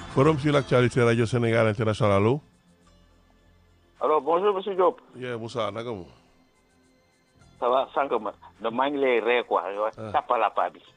Forum sur l'actualité Radio Sénégal International allo. alors bonjour monsieur Diop. yee Moussa naka mu. ça va sànq ma da maa ngi lay ree quoi yow tapalapa bi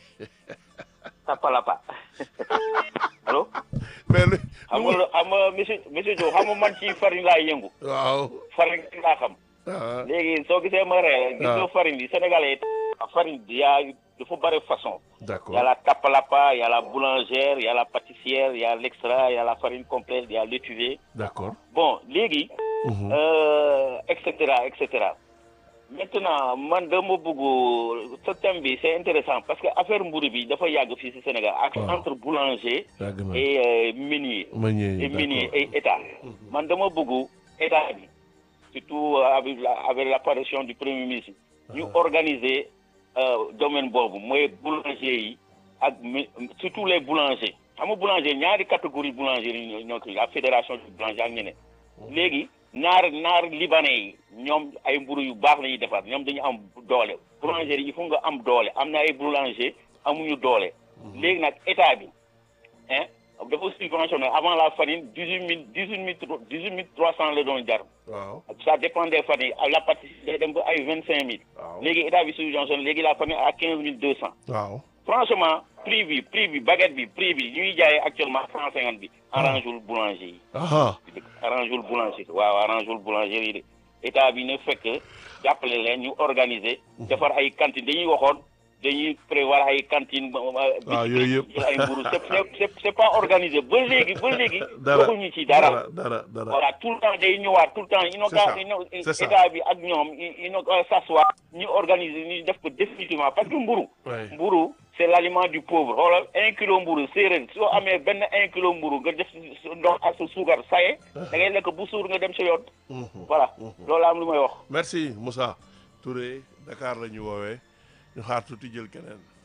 tapalapa allo. mais lu xam nga xam nga monsieur monsieur Diop xam nga man ci farine laa yëngu. waaw. farine laa xam. ah léegi soo gisee ma ree. gis nga farine bi sénégalais farine bi yaa dafa bëri façon. d'accord y a la tapalapa y a la boulangère y a la pâtissière y a l'extra y a la farine complète y a l'étuvée. d'accord. bon léegi. Mhm. euh, et cetera et cetera maintenant man dama bëgg ce thème bi c'est intéressant parce que affaire mburu bi dafa yàgg fii ci Sénégal ak waaw. entre boulanger yàgg na et euh, meunier meunier et yi meunier d'accord. et état man dama bëgg état bi surtout avec la avec l'apparition du premier ministre ñu organiser euh, domaine boobu mooy boulanger yi ak me- surtout les boulangers xam nga boulanger ñaari catégorie boulanger yi ñoo ñoo ko la fédération du boulanger ak ñeneen léegi naar naar libanais yi ñoom ay mburu yu baax la ñuy defar ñoom dañu am doole boulanger yi il faut nga am doole am na ay boulanger amuñu doole léegi nag état bi hein dafa subventionné avant la farine dix huit mille dix huit mille dix huit mille trois cent la doon jar waaw. ça dépend des farines à la pâtisserie day dem ba ay vingt cinq mille waaw. léegi état bi subventionné léegi la farine à quinze mille deux cent waaw. franchement prix bi prix bi baguette bi prix bi ñuy jaayee actuellement cent cinquante bi arrangewul boulanger yi ah arrangewul boulanger waaw arrangewul boulanger yi de état bi ne fekk jàppale leen ñu organiser defar ay cantines dañuy waxoon dañuy prévoir ay cantines waaw yooyu yëpp. jël ay mburu c'est c'est c'est pas organisé ba léegi ba léegi dara waxuñu ci dara dara dara. voilà tout le temps day ñëwaat tout le temps ino C'est ça, ka ino c'est ça. état bi ak ñoom ino s'asseoir ñu organiser ñu def ko définitivement parce que mburu Ouais. mburu c'est l'aliment du pauvre xoolal un kilo mburu séeréer soo amee benn un kilo mburu nga def si ndox ak sa suukar saye da ngay lekk bu suur nga dem sa yoon Mhm. voilà loolu am lu may wax merci Moussa Touré Dakar la ñu woowee ñu xaar tuuti jël keneen.